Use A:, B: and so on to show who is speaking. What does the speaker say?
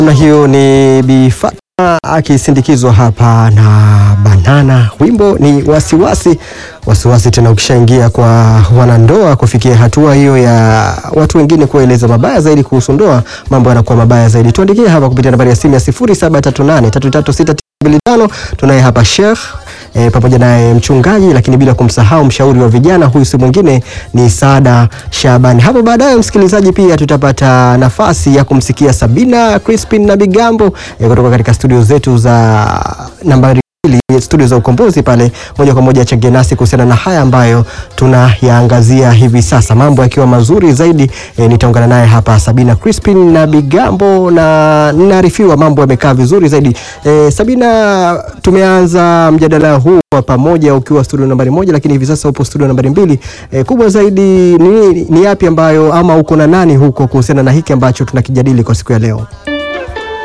A: Na hiyo ni Bi Fatma akisindikizwa hapa na Banana. Wimbo ni wasiwasi wasiwasi, tena ukishaingia kwa wanandoa kufikia hatua hiyo ya watu wengine kueleza mabaya zaidi kuhusu ndoa, mambo yanakuwa mabaya zaidi. Tuandikie hapa kupitia nambari ya simu ya 0738336925. Tunaye hapa Sheikh e, pamoja naye mchungaji, lakini bila kumsahau mshauri wa vijana. Huyu si mwingine ni Saada Shabani. Hapo baadaye, msikilizaji, pia tutapata nafasi ya kumsikia Sabina Crispin na Bigambo e, kutoka katika studio zetu za nambari studio za ukombozi pale, moja kwa moja achangie nasi kuhusiana na haya ambayo tunayaangazia hivi sasa, mambo yakiwa mazuri zaidi. E, nitaungana naye hapa Sabina Crispin na Bigambo na ninaarifiwa mambo yamekaa vizuri zaidi. E, Sabina, tumeanza mjadala huu wa pamoja ukiwa studio nambari moja, lakini hivi sasa upo studio nambari mbili. E, kubwa zaidi ni, ni yapi ambayo ama uko na nani huko kuhusiana na hiki ambacho tunakijadili kwa siku ya leo?